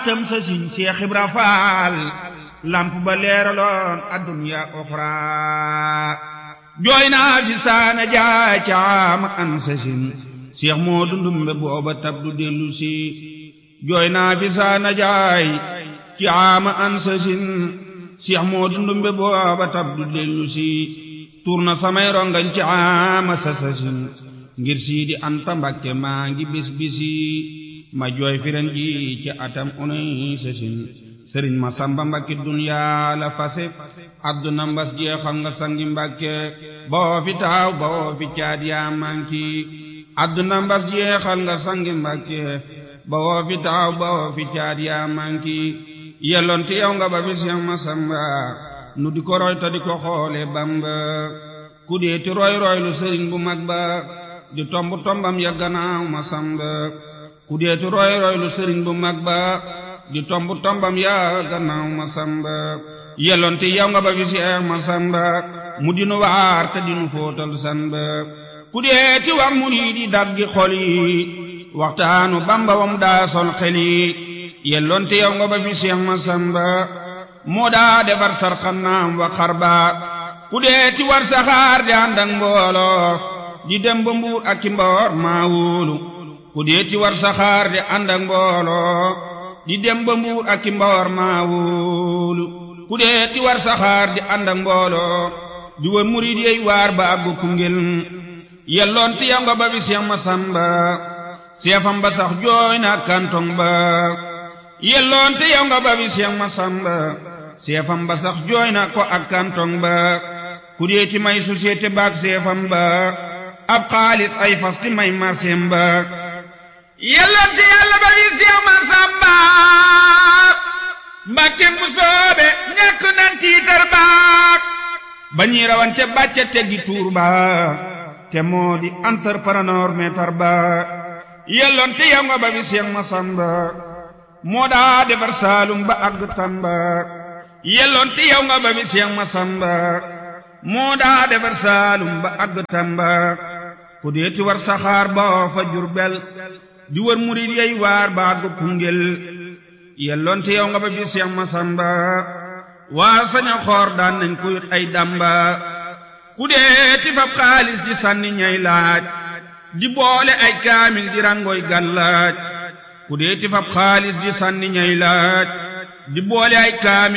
atam sa sin Seex Ibra Faal lamp ba leeraloon adduniya oxra jooy naa fi saana jaay caama an sa sin Seex Moodu Ndumbe booba tab du dellu si jooy naa fi saana jaay caama an sa sin Seex Moodu Ndumbe booba tab du dellu si tuur na samay rongañ caama sa sa sin ngir siidi anta mbakke maa ngi bis bisi ma jooy firen ji ci atam unay sasin sëriñ ma samba mbakke duniyaa la fase adduna mbas jeexal nga sangi mbakke boo fi taaw boo fi caat yaa manki adduna mbas jeexal nga sangi mbakke boo fi taaw boo fi caat yaa manki yelloonte yow nga ba fi seex ma samba nu di ko roy ta di ko xoole bamba ku dee ti roy roy lu sëriñ bu mag ba di tomb tombam ya gannaaw ma samba ku deetu roy roy lu sëriñ bu mag ba di tomb tombam ya gannaaw ma samba yelloonte yow nga ba fi seex ma samba mu dinu waar te dinu fóotal sanba ku deeti wax murid yi daggi xol yi waxtaanu bamba wam daa sol xel yi yelloonte yow nga ba fi seex ma samba moo daa defar sarxanaam wa xarba ku deeti war saxaar di ànd ak mbooloo di dem ba mbuur ak ci mboor maa wóolu ku deeti war saxaar di ànd ak mbooloo di dem ba mbuur ak ci mboor maa wóolu ku deeti war saxaar di ànd ak mbooloo di wër murid yey waar ba àggu Koungheul yelloon ti yow nga ba fi Seex Masamba seefam ba sax jooy na kantong ba yelloon ti yow nga ba fi Seex Masamba seefam ba sax jooy na ko ak kantong ba ku deeti may société baak seefam ba ab xaalis ay fas ti may marseem ba yelloonte yàlla ba fi Seex Masamba mbàkkem bu soobe ñàkk nan tiitar baak ba ñuy rawante bàcca teggi tuur ba te moo di entrepreneur meetar ba yelloonte yow nga ba fi Seex Masamba moo daa defar saalum ba àgg Tamba yelloonte yow nga ba fi Seex Masamba moo daa defar saalum ba àgg Tamba ku deeti war saxaar ba fa Jurbel di wër murid yey waar ba àgg Koungheul yelloonte yow nga ba fi Seex Masamba waa saña xoor daan nañ ko yot ay damba ku deeti fab xaalis di sànni ñay laaj di boole ay kaamil di rangoy gàllaaj ku deeti fab xaalis di sànni ñay laaj di boole ay kaamil